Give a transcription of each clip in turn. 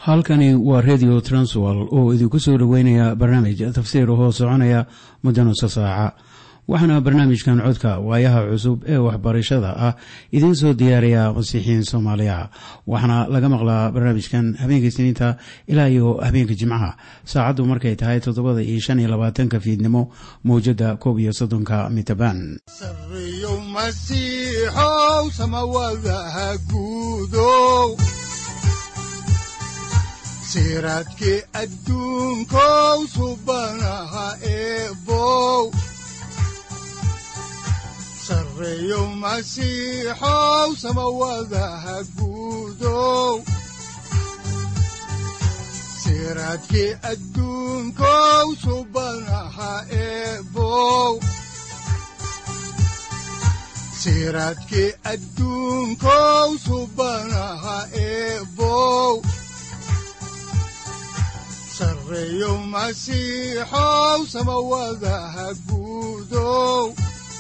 halkani waa redio transwal oo idinku soo dhoweynaya barnaamij tafsiir hoo soconaya muddo nusa saaca waxaana barnaamijkan codka waayaha cusub ee waxbarashada ah idiin soo diyaariya masiixiin soomaaliya waxaana laga maqlaa barnaamijkan habeenka isniinta ilaa iyo habeenka jimcaha saacaddu markay tahay toddobada iyo shan iyo labaatanka fiidnimo mawjadda koob iyo soddonka mitaban sareyow masiixow samawadaha guudow siraadkii adduunkow subanaha eebow sareyow masiixow samawadaha guudow siraadkii adduunkow subanaha eebow siraadkii adduunkow subanaha eebow sareyow masiixow samawadaha guudow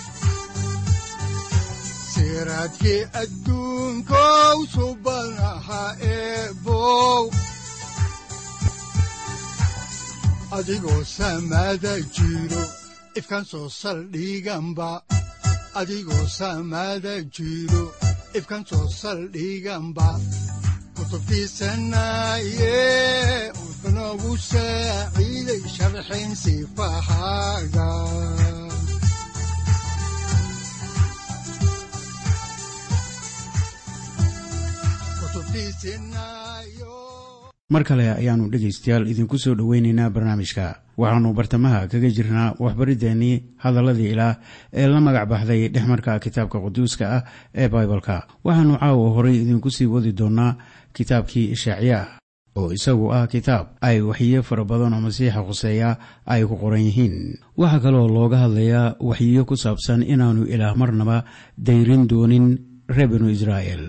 siraadkii adduunkow subanaha eebow adigoo samaada jiro ifkan soo saldhiganba adigoo samaada jiro ifkan soo saldhiganba kutubtiisanaye unogu saaciiday sharxin sifahaaga mar kale ayaannu dhegaystayaal idinku soo dhoweynaynaa barnaamijka waxaannu bartamaha kaga jirnaa waxbariddeenii hadalladii ilaah ee la magac baxday dhexmarka kitaabka quduuska ah ee baibalka waxaannu caawa horay idinku sii wadi doonnaa kitaabkii ishaaciyaah oo isagu ah kitaab ay waxyiyo fara badan oo masiixa khuseeya ay ku qoran yihiin waxaa kaloo looga hadlayaa waxyiyo ku saabsan inaannu ilaah marnaba dayrin doonin reer binu israa'el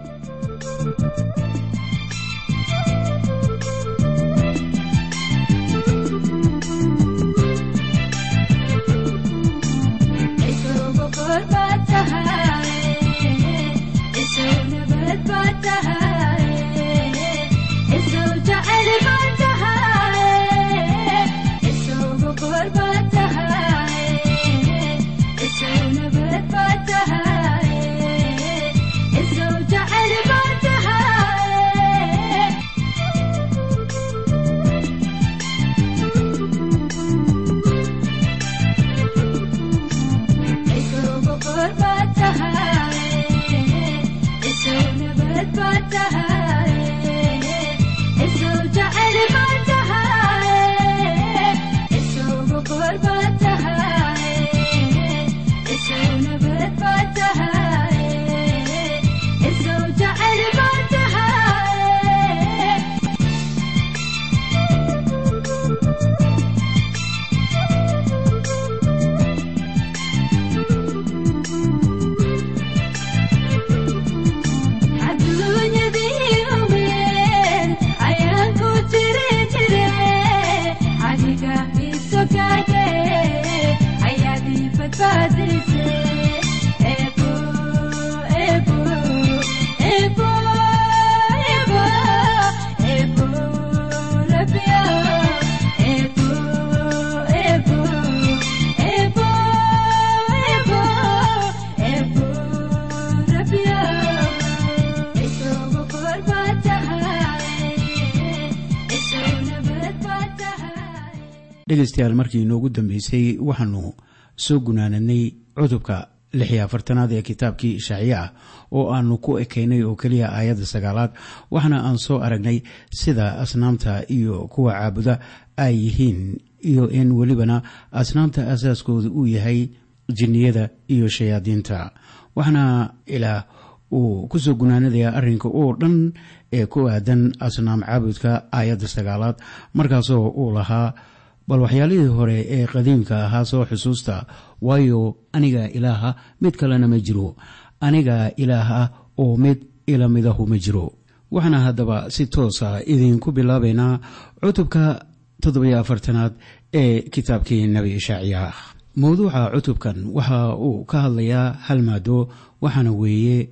dhegaystayaal markii inoogu dambeysay waxaanu soo gunaananay cutubka lix iyo afartanaad ee kitaabkii ishaaciye ah oo aanu ku ekaynay oo keliya aayadda sagaalaad waxaana aan soo aragnay sida asnaamta iyo kuwa caabuda ay yihiin iyo in welibana asnaamta asaaskooda uu yahay jinniyada iyo shayaadiinta waxaana ilaah uu ku soo gunaanadayaa arrinka oo dhan ee ku aadan asnaam caabudka aayadda sagaalaad markaasoo uu lahaa bal waxyaalihii hore ee qadiimka ahaa soo xusuusta waayo anigaa ilaaha mid kalena ma jiro anigaa ilaah ah oo mid ilamidahu ma jiro waxaana haddaba si toosa idinku bilaabaynaa cutubka toddobiyo afartanaad ee kitaabkii nebi ishaaciya mowduuca cutubkan waxa uu ka hadlayaa hal maado waxaana weeye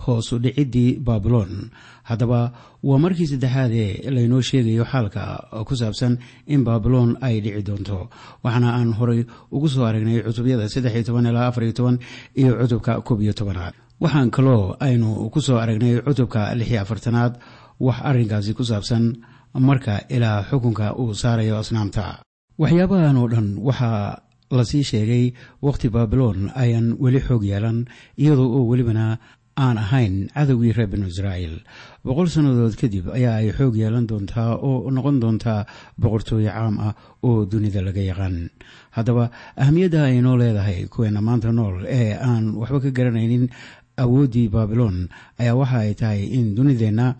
hoosu dhiciddii baabiloon haddaba waa markii saddexaad ee laynoo sheegayo xaalka ku saabsan in baabiloon ay dhici doonto waxaana aan horay ugu soo aragnay cutubyada saddexiyo toban ilaa afariyo toban iyo cutubka koob iyo tobanaad waxaan kaloo aynu ku soo aragnay cutubka lixiyo afartanaad wax arrinkaasi ku saabsan marka ilaa xukunka uu saarayo asnaamta waxyaabahan oo dhan waxaa lasii sheegay wakhti baabiloon ayaan weli xoog yeelan iyadoo oo welibana aan ahayn cadowgii reer binu israa'iil boqol sannadood kadib ayaa ay xoog yeelan doontaa oo noqon doontaa boqortooye caam ah oo dunida laga yaqaan haddaba ahamiyadda ay noo leedahay kuweena maanta nool ee aan waxba ka garanaynin awooddii baabiloon ayaa waxa ay tahay in dunideenna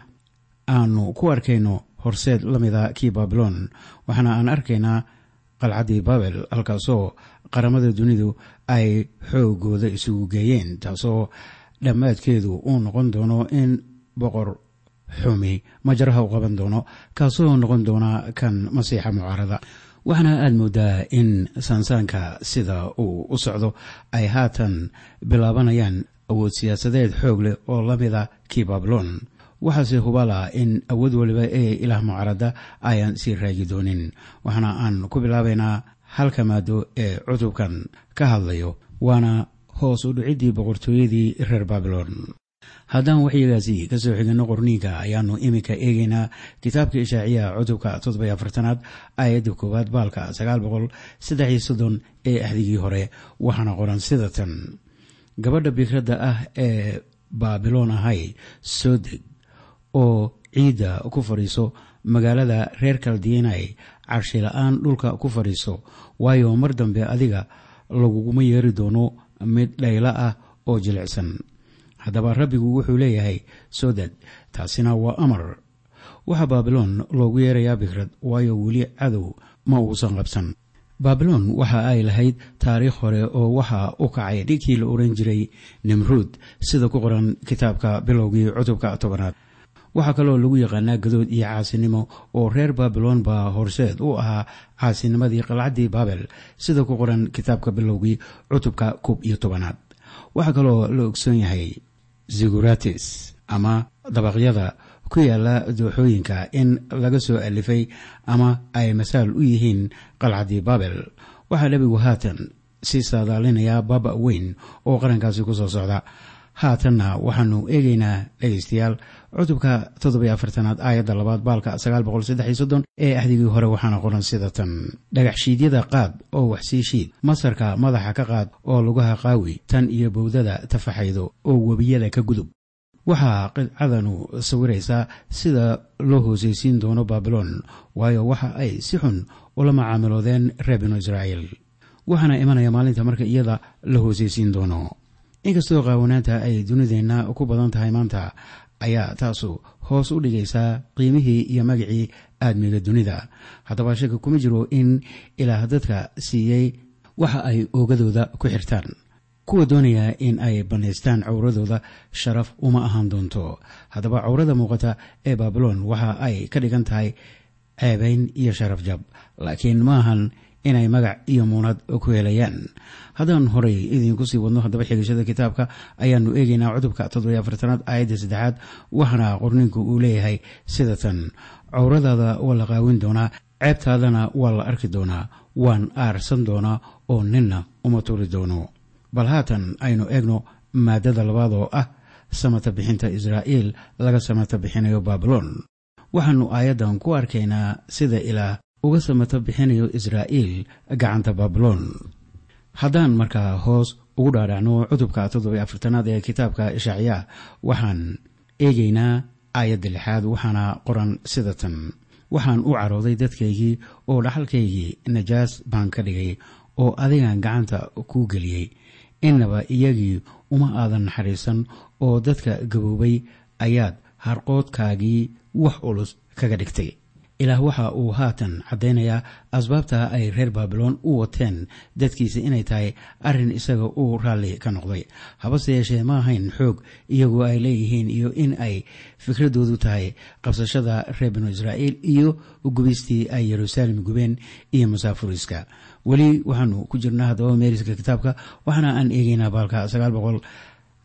aanu ku arkayno horseed la mida kii baabiloon waxaana aan arkaynaa qalcaddii babel halkaasoo qaramada dunidu ay xoogooda isugu geeyeen taasoo dhammaadkeedu uu noqon doono in boqor xumi majaraha u qaban doono kaasoo noqon doona kan masiixa mucaarada waxaana aada moodaa in saansaanka sida uu u socdo ay haatan bilaabanayaan awood siyaasadeed xoog leh oo la mida kii babilon waxaase hubala in awood waliba ee ilaah mucaarada ayaan sii raagi doonin waxaana aan ku bilaabaynaa halka maado ee cutubkan ka hadlayo waana hoos u dhiciddii boqortooyadii reer babilon haddaan waxyagaasi ka soo xigano qorniinka ayaanu iminka eegaynaa kitaabka ishaaciya cutubka toddoby afartanaad aayadda koowaad baalka sagaal boqol saddex iyo soddon ee axdigii hore waxaana qoran sida tan gabadha bikradda ah ee baabiloon ahay soo deg oo ciidda ku fadhiiso magaalada reer kaldiinay carshi la-aan dhulka ku fadhiiso waayo mar dambe adiga laguguma yeeri doono mid dhaylo ah oo jilicsan haddaba rabbigu wuxuu leeyahay soo deg taasina waa amar waxaa baabiloon loogu yeerayaa bikrad waayo weli cadow ma uusan qabsan baabiloon waxa ay lahayd taariikh hore oo waxa u kacay dhinkii la oran jiray nimruud sida ku qoran kitaabka bilowgii cutubka tobanaad waxaa kaloo lagu yaqaanaa gadood iyo caasinimo oo reer baabiloon baa horseed u ahaa caasinimadii qalcaddii baabel sida ku qoran kitaabka bilowgii cutubka koob iyo tobanaad waxaa kaloo la ogsoon yahay ziguratis ama dabaqyada ku yaala dooxooyinka in laga soo alifay ama ay masaal u yihiin qalcaddii baabel waxaa nebigu haatan sii saadaalinayaa baaba weyn oo qarankaasi ku soo socda haatanna waxaanu eegaynaa dhegaystayaal cutubka toddobiyo afartanaad aayadda labaad baalka sagaal boqol saddex iyo soddon ee axdigii hore waxaana qoran sida tan dhagaxshiidyada qaad oo wax sii shiid masarka madaxa ka qaad oo lugaha qaawi tan iyo bowdada tafaxaydo oo webiyada ka gudub waxaa qidcadanu sawiraysaa sida loo hoosaysiin doono baabiloon waayo waxa ay si xun ula macaamiloodeen reer binu israa'iil waxaana imanaya maalinta marka iyada la hoosaysiin doono inkastoo qaawanaanta ay dunideenna ku badan tahay maanta ayaa taasu hoos u dhigaysaa qiimihii iyo magacii aadmiga dunida haddaba shaka kuma jiro in ilaah dadka siiyey waxa ay oogadooda ku xirtaan kuwa doonaya in ay bannaystaan cawradooda sharaf uma ahaan doonto haddaba cawrada muuqata ee baabiloon waxa ay ka dhigan tahay ceebayn iyo sharaf jab laakiin maahan inay magac iyo muunad ku helayaan haddaan horay idiinku sii wadno haddaba xigashada kitaabka ayaanu eegaynaa cutubka toddobiyo afartanaad aayadda saddexaad waxaana qorninku uu leeyahay sida tan cawradaada waa la qaawin doonaa ceebtaadana waa la arki doonaa waan aarsan doonaa oo ninna uma turi doono bal haatan aynu eegno maadada labaad oo ah samata bixinta israa'iil laga samata bixinayo baabiloon waxaanu aayaddan ku arkaynaa sida ilaah uga samata bixinayo israa'iil gacanta baabiloon haddaan markaa hoos ugu dhaadhacno cutubka toddobiyo afartanaad ee kitaabka ishaaciya waxaan eegaynaa aayadda lixaad waxaana qoran sida tan waxaan u carooday dadkaygii oo dhaxalkaygii najaas baan ka dhigay oo adigan gacanta kuu geliyey innaba iyagii uma aadan naxariisan oo dadka gaboobay ayaad harqoodkaagii wax culus kaga dhigtay ilaah waxa uu haatan caddaynayaa asbaabta ay reer baabiloon u wateen dadkiisa inay tahay arrin isaga uu raalli ka noqday habase yeeshee ma ahayn xoog iyagoo ay leeyihiin iyo in ay fikradoodu tahay qabsashada reer binu israa'iil iyo gubistii ay yeruusaalem gubeen iyo masaafuriska weli waxaanu ku jirnaa haddaba meeriska kitaabka waxaana aan eegeynaa baalka sagaal boqol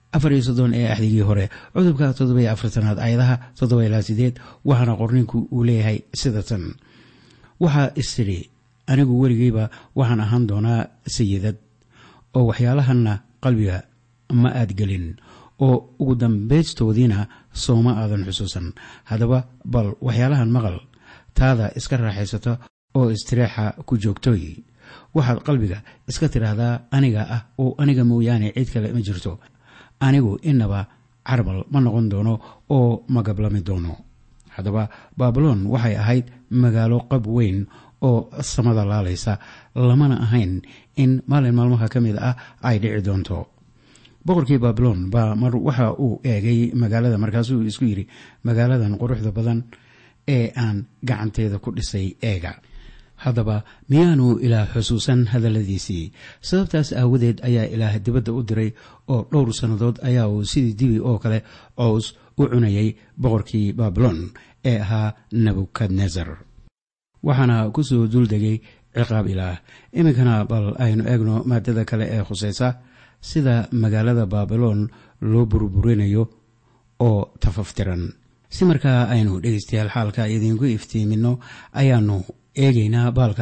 afar iyo soddon ee axdigii hore cudubka toddobiyo afartanaad aayadaha toddoba ilaa sideed waxaana qorninku uu leeyahay sida tan waxaa istidhi anigu weligeyba waxaan ahaan doonaa sayidad oo waxyaalahanna qalbiga ma aad gelin oo ugu dambaystoodiina sooma aadan xusuusan haddaba bal waxyaalahan maqal taada iska raaxaysata oo istireexa ku joogtoy waxaad qalbiga iska tidhaahdaa aniga ah oo aniga mooyaane cid kale ma jirto anigu inaba carbal ma noqon doono oo ma gablami doono haddaba baabiloon waxay ahayd magaalo qab weyn oo samada laalaysa lamana ahayn in maalin maalmaha ka mid ah ay dhici doonto boqorkii baabiloon baa mar waxa uu eegay magaalada markaasuu isku yidhi magaaladan quruxda badan ee aan gacanteeda ku dhisay eega haddaba miyaanu ilaah xusuusan hadalladiisii sababtaas aawadeed ayaa ilaah dibadda u diray oo dhowr sannadood ayaa uu sidii dibi oo kale cows u cunayay boqorkii baabiloon ee ahaa nebukadnesar waxaana ku soo duldegay ciqaab ilaah iminkana bal aynu eegno maadada kale ee khusaysa sida magaalada baabiloon loo burburinayo oo tafaftiran si markaa aynu dhegeystayaal xaalka idiinku iftiimino ayaanu eegeynaa baalka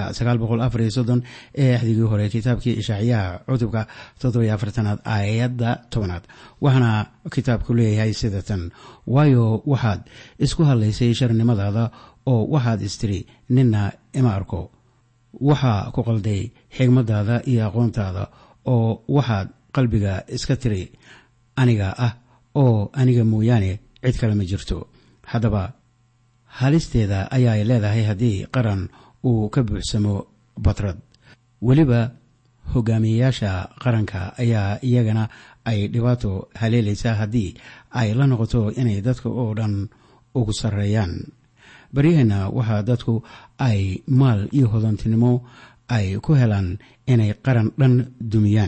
ee axdigii hore kitaabkii ishaaciyaha cutubka toddobayoafartanaad aayadda tobanaad waxaana kitaabku leeyahay sida tan waayo waxaad isku hadlaysay sharnimadaada oo waxaad istiri ninna ima arko waxaa ku qalday xigmadaada iyo aqoontaada oo waxaad qalbiga iska tiri aniga ah oo aniga mooyaane cid kale ma jirto haddaba halisteeda ayaay leedahay haddii qaran uu ka buuxsamo batrad weliba hogaamiyeyaasha qaranka ayaa iyagana ay dhibaato haleelaysaa haddii ay la noqoto inay dadka oo dhan ugu sarreeyaan baryaheenna waxaa dadku ay maal iyo hodantinimo ay ku helaan inay qaran dhan dumiyaan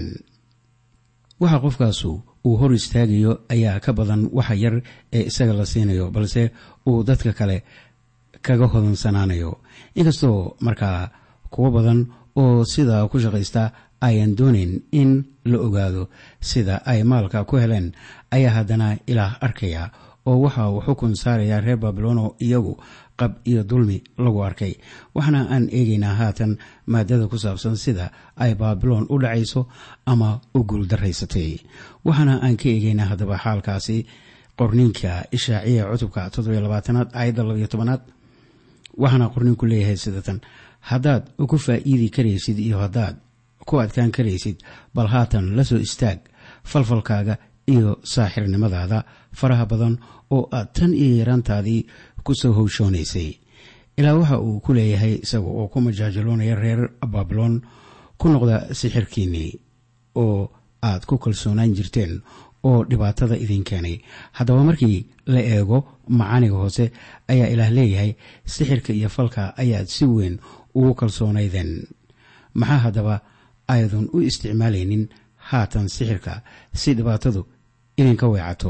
waxa qofkaasu uu hor istaagayo ayaa ka badan waxa yar ee isaga la siinayo balse uu dadka kale kaga hodansanaanayo inkastoo markaa kuwo badan oo sidaa ku shaqaysta ayaan doonayn in la ogaado sida ay maalka ku heleen ayaa haddana ilaah arkaya oo waxa uu xukun saarayaa reer babilono iyagu qab iyo dulmi lagu arkay waxaana aan eegaynaa haatan maadada ku saabsan sida ay baabiloon u dhacayso ama u guuldaraysatay waxaana aan ka eegaynaa haddaba xaalkaasi qorniinka ishaaciya cutubka toddobylabaatanaad aayadda labayo tobanaad waxaana qorniinku leeyahay sidatan haddaad ku faa'iidi karaysid iyo haddaad ku adkaan karaysid bal haatan la soo istaag falfalkaaga iyo saaxirnimadaada faraha badan oo aad tan iyo yaraantaadii ku soo howshoonaysay ilaa waxa uu ku leeyahay isaga oo ku majaajiloonaya reer baabiloon ku noqda sixirkiinnii oo aad ku kalsoonaan jirteen oo dhibaatada idin keenay haddaba markii la eego macaaniga hoose ayaa ilaah leeyahay sixirka iyo falka ayaad si weyn ugu kalsoonaydeen maxaa haddaba aydan u isticmaalaynin haatan sixirka si dhibaatadu idinka weecato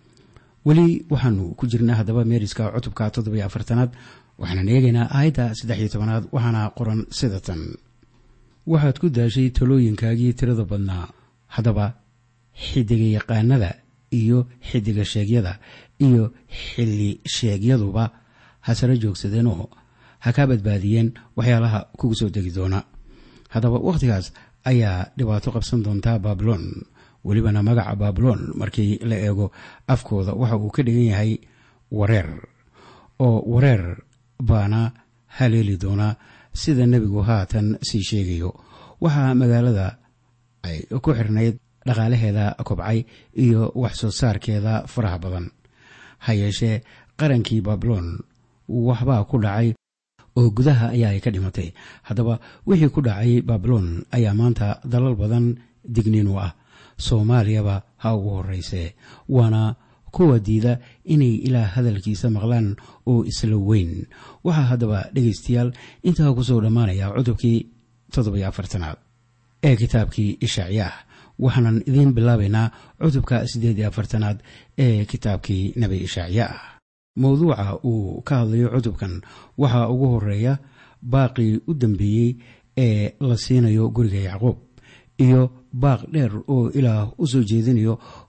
weli waxaanu ku jirnaa haddaba meeriska cutubka toddobiyo afartanaad waxaanan eegaynaa aayadda saddex iyo tobanaad waxaana qoran sida tan waxaad ku daashay talooyinkaagii tirada badnaa haddaba xidiga yaqaanada iyo xidiga sheegyada iyo xilli sheegyaduba hasare joogsadeenoo ha kaa badbaadiyeen waxyaalaha kugu soo degi doona haddaba wakhtigaas ayaa dhibaato qabsan doontaa baabiloon welibana magaca baabiloon markii la eego afkooda waxa uu ka dhigan yahay wareer oo wareer baana haleeli doonaa sida nebigu haatan sii sheegayo waxaa magaalada ay ku xirnayd dhaqaalaheeda kobcay iyo wax soo saarkeeda faraha badan ha yeeshee qarankii baabiloon waxbaa ku dhacay oo gudaha ayaa ay ka dhimatay haddaba wixii ku dhacay baabiloon ayaa maanta dalal badan digniin u ah soomaaliyaba ha ugu horeyse waana kuwa diida inay ilaah hadalkiisa maqlaan oo isla weyn waxaa haddaba dhegaystayaal intaa kusoo dhammaanaya cutubkii toddobiyo afartanaad ee kitaabkii ishaaciyaah waxaanan idiin bilaabaynaa cutubka siddeed iyo afartanaad ee kitaabkii nebi ishaaciyaah mowduuca uu ka hadlayo cutubkan waxaa ugu horeeya baaqii u dambeeyey ee la siinayo guriga yacquub iyo baaq dheer oo ilaah u soo jeedinayo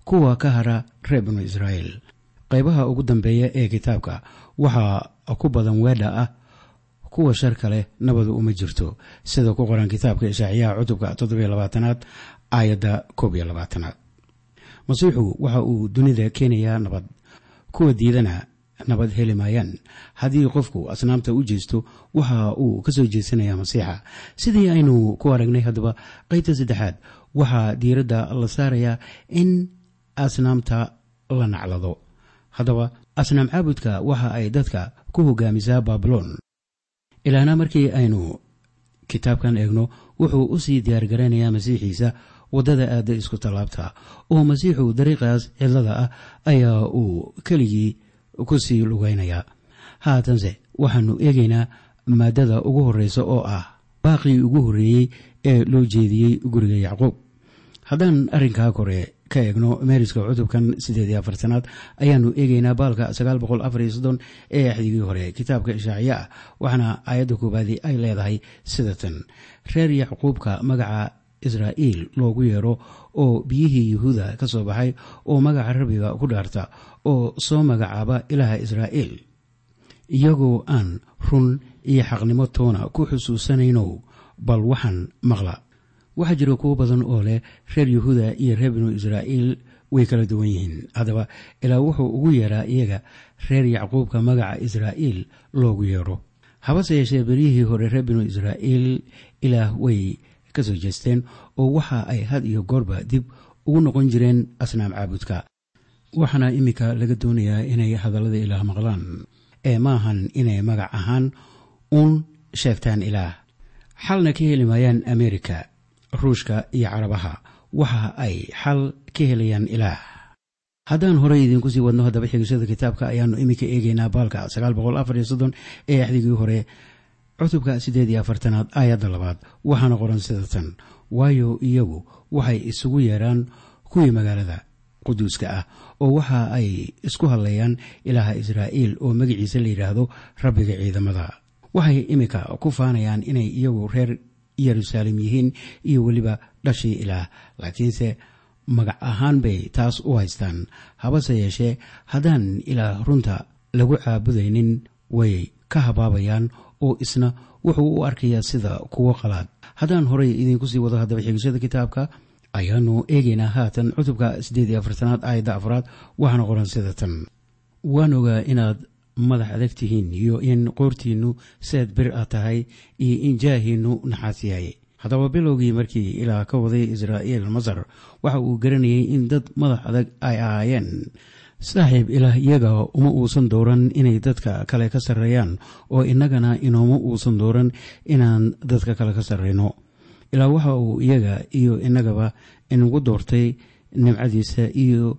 kuwa ka hara reer binu israa'iil qaybaha ugu dambeeya ee kitaabka waxaa ku badan weedha ah kuwa sharka leh nabadu uma jirto sida ku qoran kitaabka ishaaciyaha cutubka toddobiyo labaatanaad aayadda koob iyo labaatanaad masiixu waxa uu dunida keenayaa nabad kuwa diidana nabad heli maayaan haddii qofku asnaamta u jeesto waxa uu ka soo jeesanayaa masiixa sidii aynu ku aragnay haddaba qaybta saddexaad waxaa diiradda la saarayaa in asnaamta la naclado haddaba asnaam caabudka waxa ay dadka ku hogaamisaa baabiloon ilaana markii aynu kitaabkan eegno wuxuu u sii diyaargaraynayaa masiixiisa waddada aadda isku tallaabta oo masiixu dariiqaas cidlada ah ayaa uu keligii ku sii lugaynayaa haatanse waxaannu eegaynaa maaddada ugu horreysa oo ah baaqii ugu horreeyey ee loo jeediyey guriga yacquub haddaan arrinkaa kore ka eegno meeriska cutubkan siddeed iyo afartanaad ayaannu eegaynaa baalka sagaal boqol afar iyo soddon ee axdigii hore kitaabka ishaaciye ah waxaana aayadda koobaadii ay leedahay sida tan reer yacquubka magaca israa'iil loogu yeero oo biyihii yuhuuda ka soo baxay oo magaca rabbiga ku dhaarta oo soo magacaaba ilaaha israa'iil iyagoo aan run iyo xaqnimo toona ku xusuusanaynow bal waxaan maqla waxaa jira kuwo badan oo leh reer yuhuuda iyo reer binu israa'iil way kala duwan yihiin haddaba ilaa wuxuu ugu yeeraa iyaga reer yacquubka magaca israa'iil loogu yeedho habase yeeshee beryihii hore reer binu israa'iil ilaah way ka soo jeesteen oo waxa ay had iyo goorba dib ugu noqon jireen asnaam caabudka waxaana iminka laga doonayaa inay hadallada ilaah maqlaan ee maahan inay magac ahaan uun sheegtaan ilaah xalna ka heli maayaan amerika ruushka iyo carabaha waxa ay xal ka helayaan ilaah haddaan horey idiinku sii wadno haddaba xigashada kitaabka ayaannu iminka eegaynaa baalka sagaal boqol afar iyo soddon ee axdigii hore cutubka siddeed iyo afartanaad aayadda labaad waxaana qoran sida tan waayo iyagu waxay isugu yeeraan kuwii magaalada quduuska ah oo waxa ay isku hadleeyaan ilaaha israa'iil oo magaciisa la yidhaahdo rabbiga ciidamada waxay iminka ku faanayaan inay iyagu reer yeruusaalem yihiin iyo weliba dhashii ilaah laakiinse magac ahaan bay taas u haystaan habase yeeshee haddaan ilaah runta lagu caabudaynin way ka habaabayaan oo isna wuxuu u arkayaa sida kuwo qalaad haddaan horey idiinku sii wado haddaba xigashada kitaabka ayaanu eegaynaa haatan cutubka siddeed iyo afartanaad aayadda afraad waxaana qoran sida tan waan ogaa inaad madax adag tihiin iyo in qoortiinnu seed bir ah tahay iyo in jaahiinnu naxaas yahay haddaba bilowgii markii ilaah ka waday israa'iil masar waxa uu garanayay in dad madax adag ay ahaayeen saaxiib ilaah iyaga uma uusan dooran inay dadka kale ka sarreeyaan oo innagana inooma uusan dooran inaan dadka kale ka sarreyno ilaa waxa uu iyaga iyo innagaba inagu doortay nimcadiisa iyo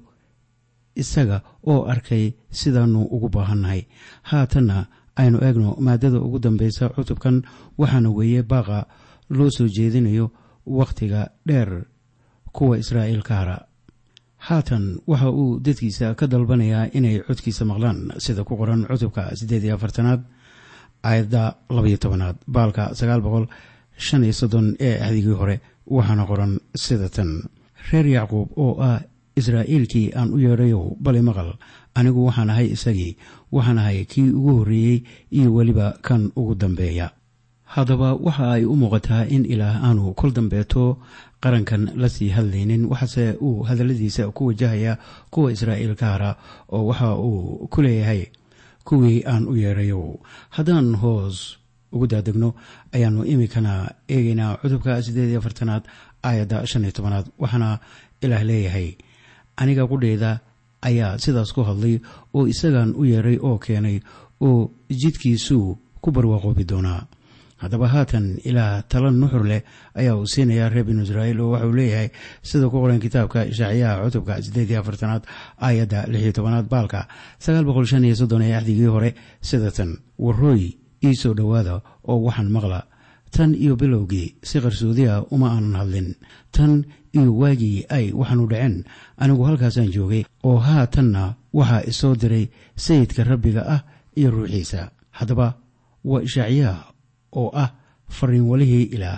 isaga oo arkay sidaannu ugu baahannahay haatanna aynu eegno maadada ugu dambeysa cutubkan waxaana weeye baaqa loo soo jeedinayo wakhtiga dheer kuwa israa'iil ka hara haatan waxa uu dadkiisa ka dalbanayaa inay codkiisa maqlaan sida ku qoran cutubka siddeed iyo afartanaad aayadda labaiyo tobanaad baalka sagaal boqol shan iyo soddon ee axdigii hore waxaana qoran sida tan reer yacquub oo ah israa'iilkii aan u yeedhayow bali maqal anigu waxaan ahay isagii waxaan ahay kii ugu horreeyey iyo weliba kan ugu dambeeya haddaba waxa ay u muuqataa in ilaah aanu kol dambeeto qarankan la sii hadlaynin waxase uu hadalladiisa ku wajahaya kuwa israa'iil ka hara oo waxa uu ku leeyahay kuwii aan u yeedhayow haddaan hoos ugu daadegno ayaannu iminkana eegaynaa cutubka siddeed iyo afartanaad aayadda shan iyo tobanaad waxaana ilaah leeyahay aniga qudheyda ayaa sidaas ku hadlay oo isagan u yeedhay oo keenay oo jidkiisuu ku barwaaqoobi doonaa haddaba haatan ilaah tala nuxur leh ayaa uu siinayaa reer binu israa'iil oo waxauu leeyahay sida ku qoran kitaabka ishaaciyaha cutubka siddeed iyo afartanaad aayadda lix iyo tobanaad baalka sagaal boqol shan iyo soddon ee axdigii hore sida tan warrooy ii soo dhowaada oo waxaan maqla tan iyo bilowgii si qarsoodi ah uma aanan hadlin tan iyo waagii ay waxaanu dhaceen anigu halkaasaan joogay oo haatanna waxaa isoo diray sayidka rabbiga ah iyo ruuxiisa haddaba waa ishaaciyaha oo ah fariinwalihii ilaah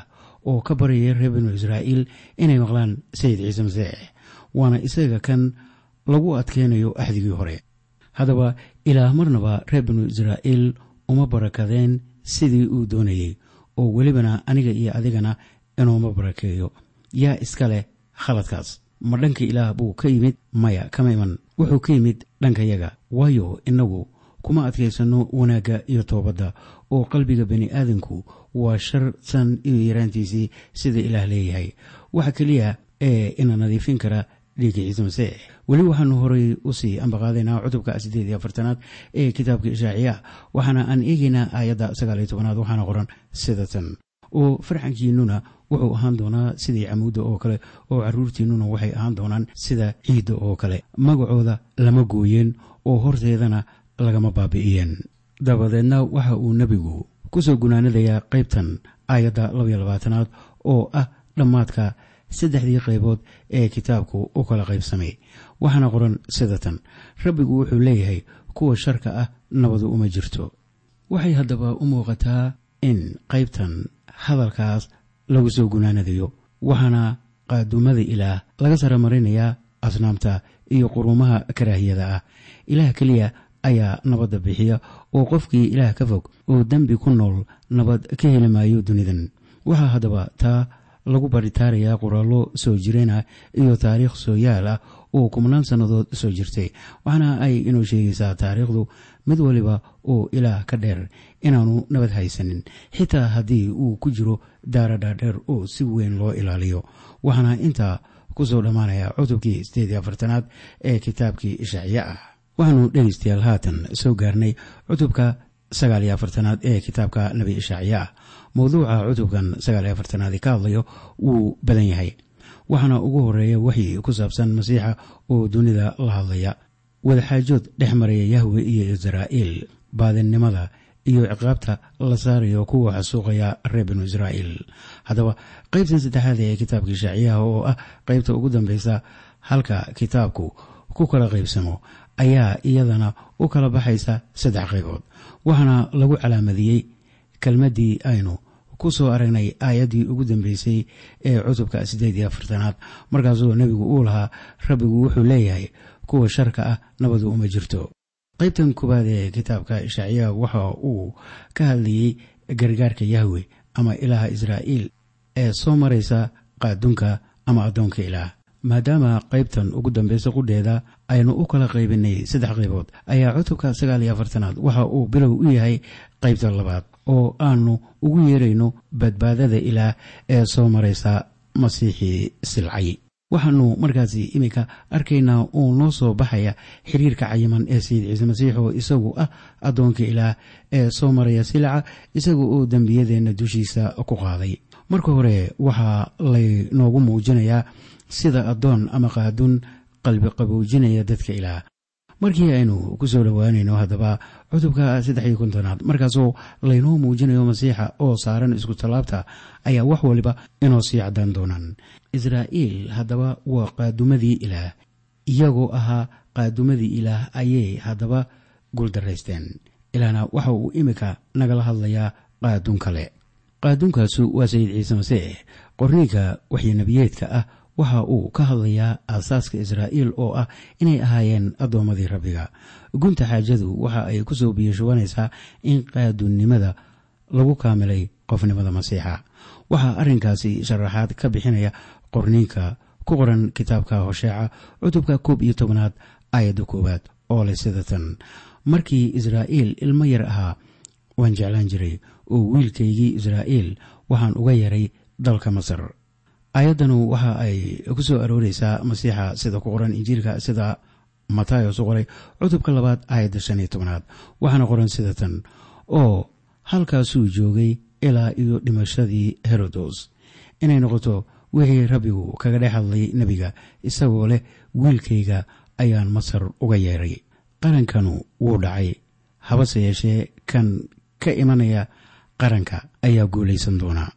oo ka baryaya reer binu israa'iil inay maqlaan sayid ciise masiix waana isaga kan lagu adkeynayo axdigii hore haddaba ilaah marnaba reer binu israa'iil uma barakadeen sidii uu doonayey oo welibana aniga iyo adigana inuuma barakeeyo yaa iska leh khaladkaas ma dhanka ilaah buu ka yimid maya kama iman wuxuu ka yimid dhankayaga waayo innagu kuma adkaysanno wanaagga iyo toobadda oo qalbiga bani aadanku waa shar san iyo yaraantiisii sida ilaah leeyahay waxa keliya ee ina nadiifin kara dhiigga ciise masiix weli waxaanu horay usii ambaqaadaynaa cutubka siddeed iyo afartanaad ee kitaabka ishaaciya waxaana aan eegaynaa aayadda sagaal iyo tobanaad waxaana qoran sida tan oo farxankiinnuna wuxuu ahaan doonaa sidii camuudda oo kale oo carruurtiinnuna waxay ahaan doonaan sida ciidda oo kale magacooda lama gooyeen oo horteedana lagama baabi'iyeen dabadeedna waxa uu nebigu ku soo gunaanadayaa qaybtan aayadda labaiyo labaatanaad oo ah dhammaadka saddexdii qaybood ee kitaabku u kala qaybsamay waxaana qoran sida tan rabbigu wuxuu leeyahay kuwa sharka ah nabadu uma jirto waxay haddaba u muuqataa in qaybtan hadalkaas lagu soo gunaanadayo waxaana qaadumada ilaah laga sara marinayaa asnaamta iyo quruumaha karaahiyada ah ilaah keliya ayaa nabadda bixiya oo qofkii ilaah ka fog oo dembi ku nool nabad ka heli maayo dunidan waxaa haddaba taa lagu baritaarayaa qoraallo soo jireen ah iyo taariikh soo yaal ah oo kumnaan sannadood soo jirtay waxaana ay inoo sheegaysaa taariikhdu mid waliba oo ilaah ka dheer inaanu nabad haysanin xitaa haddii uu ku jiro daara dhaadheer oo si weyn loo ilaaliyo waxaana intaa ku soo dhammaanaya cutubkii siddeed iyo afartanaad ee kitaabkii ishaaciye ah waxaanu dhegaystayaal haatan soo gaarnay cutubka sagaal iyo afartanaad ee kitaabka nebi ishaaciye ah mowduuca cutubkan sagaal iyo afartanaadi ka hadlayo wuu badan yahay waxaana ugu horeeya waxyi ku saabsan masiixa oo dunida la hadlaya wadaxaajood dhex maraya yahwe iyo israa'iil baadinnimada iyo ciqaabta la saarayo kuwa xasuuqaya reer binu israa'iil haddaba qaybtan saddexaad ee kitaabka ishaaciyaha oo ah qaybta ugu dambeysa halka kitaabku ku kala qaybsamo ayaa iyadana u kala baxaysa saddex qaybood waxaana lagu calaamadiyey kelmaddii aynu ku soo aragnay aayaddii ugu dambeysay ee cutubka siddeed iyo afartanaad markaasoo nebigu uu lahaa rabbigu wuxuu leeyahay kuwa sharka ah nabadu uma jirto qaybtan koowaad ee kitaabka ishaaciyaha waxa uu ka hadlayey gargaarka yahwe ama ilaaha israa'iil ee soo maraysa qaadunka ama addoonka ilaah maadaama qaybtan ugu dambeysa qudheeda aynu u kala qaybinay saddex qaybood ayaa cutubka sagaal iyo afartanaad waxa uu bilow u yahay qaybta labaad oo aanu ugu yeerayno badbaadada ilaah ee soo maraysa masiixii silcay waxaanu markaasi iminka arkaynaa uu noo soo baxaya xiriirka cayiman ee sayid ciise masiix oo isagu ah addoonka ilaah ee soo maraya silca isaga oo dembiyadeenna dushiisa ku qaaday marka hore waxaa laynoogu muujinayaa sida addoon ama qaadun qalbi qaboojinaya dadka ilaah markii aynu ku soo dhowaanayno haddaba cutubka saddex iyo kontonaad markaasoo laynoo muujinayo masiixa oo saaran isku tallaabta ayaa wax waliba inoo sii caddaan doonaan israa'iil haddaba waa qaadumadii ilaah iyagoo ahaa qaadumadii ilaah ayay haddaba guuldaraysteen ilaahna waxa uu iminka nagala hadlayaa qaadun kale qaadunkaasu waa sayid ciise masiix qorniinka waxyinabiyeedka ah waxa uu ka hadlayaa aasaaska israa'iil oo ah inay ahaayeen addoommadii rabbiga gunta xaajadu waxa ay ku soo biyashubanaysaa in qaadunnimada lagu kaamilay qofnimada masiixa waxaa arrinkaasi sharaxaad ka bixinaya qorniinka ku qoran kitaabka hosheeca cutubka koob iyo tobnaad aayadda koowaad oo leh sida tan markii israa'iil ilmo yar ahaa waan jeclaan jiray oo wiilkaygii israa'iil waxaan uga yaray dalka masar aayaddanu waxa ay ku soo arooreysaa masiixa sida ku qoran injiilka sida matayos u qoray cutubka labaad aayadda shan iyo tobnaad waxaana qoran sida tan oo halkaasuu joogay ilaa iyo dhimashadii herodos inay noqoto wixii rabbigu kaga dhex hadlay nebiga isagoo leh wiilkayga ayaan masar uga yeeray qarankanu wuu dhacay habase yeeshee kan ka imanaya qaranka ayaa guulaysan doonaa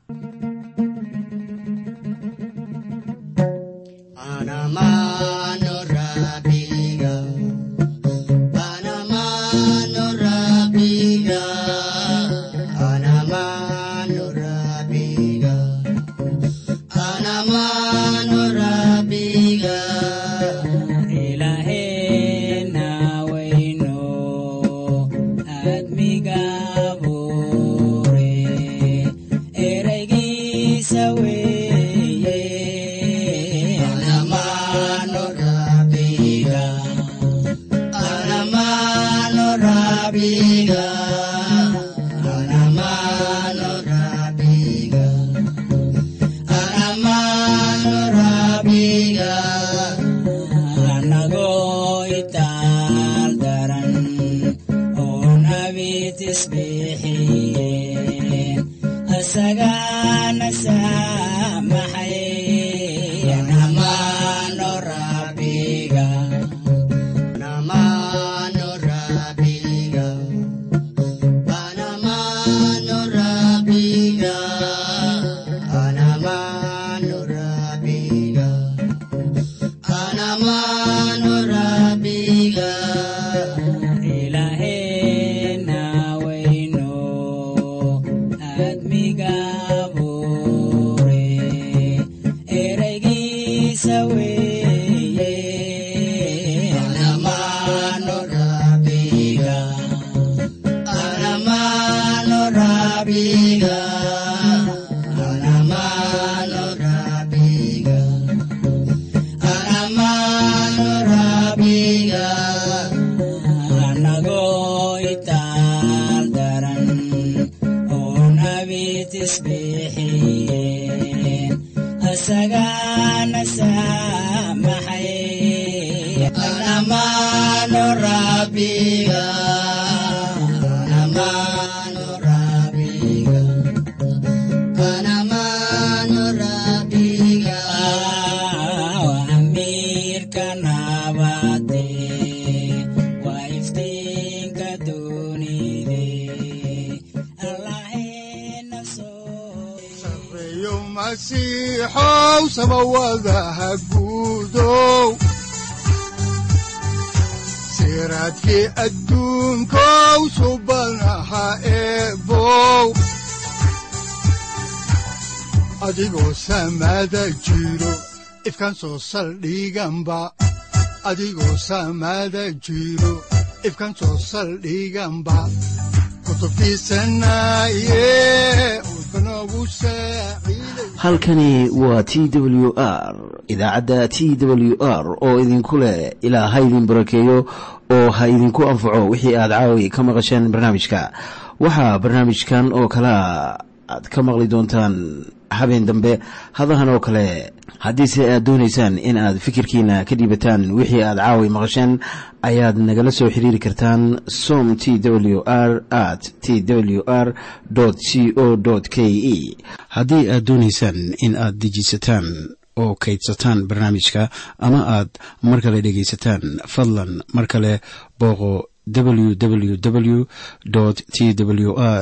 ereygiisa weeye anamaano rabbiga anamaano rabbiga anamaano rabbiga anamaano rabbiga anagoo itaal daran oon abitis bixiyeen asagaana saamaxay anamaano rabbiga anamaano rabbiga anamaano rabbiga anamaano rabbiga anamaano rabbiga ilaaheena weyno aadmiga buure ereygiisa weeye anamaano rabbiga anamaano rabbiga anamaano rabbiga anamaano rabbiga anagoo itaal daran oon abitis bixiyeen asagaana saamaxay anamaano rabbiga anamaano rabbiga anamaano rabbiga amiirka nabade waa iftiinka dunide allaheena soo sareeyo masiixow samawadaha guudow siraadkii adduunkow subanaha eebow adigoo samada jiro ifkan soo saldhiganba adigoo samada jiro ifkan soo saldhiganba kutubtiisanaye udbanogu saaciiday halkani waa t w r idaacadda t w r oo idinku leh ilaa ha idin barakeeyo oo ha idinku anfaco wixii aad caawi ka maqasheen barnaamijka waxaa barnaamijkan oo kalea aad ka maqli doontaan habeen dambe hadahan oo kale haddiise aad doonaysaan in aad fikirkiina ka dhiibataan wixii aad caawi maqasheen ayaad nagala soo xiriiri kartaan som t w r at t w r c o k e haddii aad doonaysaan in aad dejisataan oo kaydsataan barnaamijka ama aad mar kale dhegaysataan fadlan mar kale booqo www t w r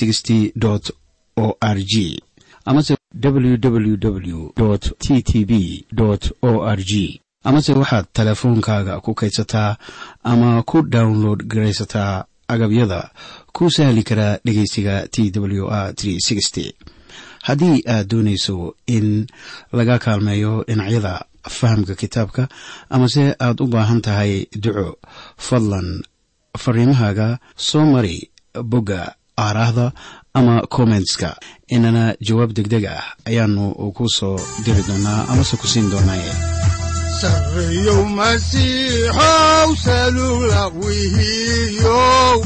o r g amase www t t b o r g amase waxaad teleefoonkaaga ku kaydsataa ama ku download garaysataa agabyada ku sahli karaa dhegeysiga t w r haddii aad doonayso in laga kaalmeeyo dhinacyada fahamka kitaabka amase aad u baahan tahay duco fadlan fariimahaaga soo mari bogga aaraahda ama kommentska inana jawaab degdeg ah ayaanu ku soo diri doonaa amase ku siin doonaaye sareeyow masiixow salula wihiyow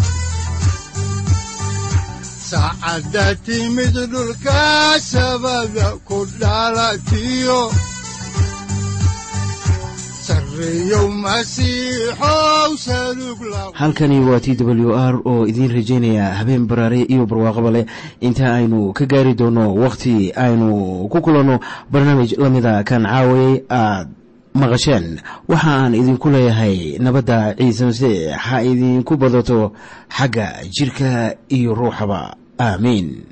saacadda timid dhulka sabada ku dhalatiyo sareeyow masiixow salug la halkani waa t w r oo idiin rajaynaya habeen baraare iyo barwaaqaba leh inta aynu ka gaari doono wakhti aynu ku kulanno barnaamij la mida kan caawayay aad maqasheen waxa aan idinku leeyahay nabadda ciise masiix ha idinku badato xagga jirka iyo ruuxaba aamiin